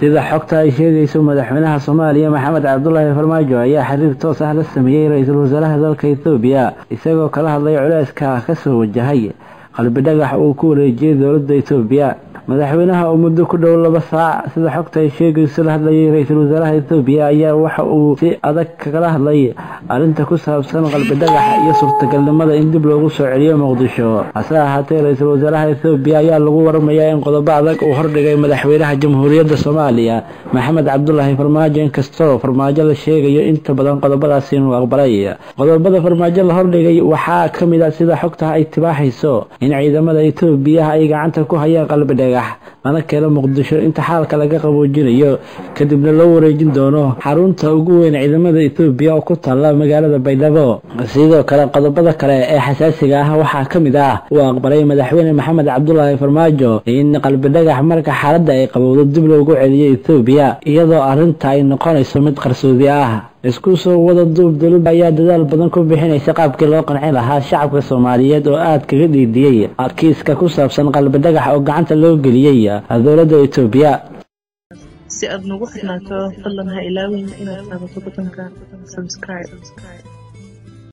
sida xogta ay sheegayso madaxweynaha soomaaliya maxamed cabdulaahi farmaajo ayaa xiriir toos ah la sameeyey ra-iisul wasaaraha dalka ethoobiya isagoo kala hadlay culeyska kasoo wajahay qalbi dhagax uu ku wareejiyey dowladda etoobiya madaxweynaha oo muddo ku dhow laba saac sida xogta ay sheegayso la hadlayay ra-iisul wasaaraha etoobiya ayaa waxa uu si adag kagala hadlay arrinta ku saabsan qalbi dhagaxa iyo suurtagalnimada in dib loogu soo celiyo muqdisho hase ahaatee ra-iisul wasaaraha etoobiya ayaa lagu waramayaa in qodobo adag uu hordhigay madaxweynaha jamhuuriyadda soomaaliya maxamed cabdulaahi farmaajo inkastoo farmaajo la sheegayo inta badan qodobadaasi inuu aqbalay qodobada farmaajo la hordhigay waxaa ka mid ah sida xogta ay tibaaxayso in ciidamada etoobiya ay gacanta ku hayaan qalbi dhagax lana keeno muqdisho inta xaalka laga qaboojinayo kadibna loo wareejin doono xarunta ugu weyn ciidamada etoobiya oo ku taalla magaalada baydhabo sidoo kale qodobada kale ee xasaasiga ah waxaa ka mid ah uu aqbalay madaxweyne maxamed cabdulaahi farmaajo in qalbi dhagax marka xaaladda ay qabowdo dib loogu celiyo etoobiya iyadoo arrinta ay noqonayso mid qarsoodi ah isku soo wada duub dowladda ayaa dadaal badan ku bixinaysa qaabkii loo qancin lahaa shacabka soomaaliyeed oo aad kaga dhiidiyey kiiska ku saabsan qalbi dhagax oo gacanta loo geliyey dowladda etoobiya si aad nagu xirnaato fadlan ha ilaawin inaad taabato butonka subscribe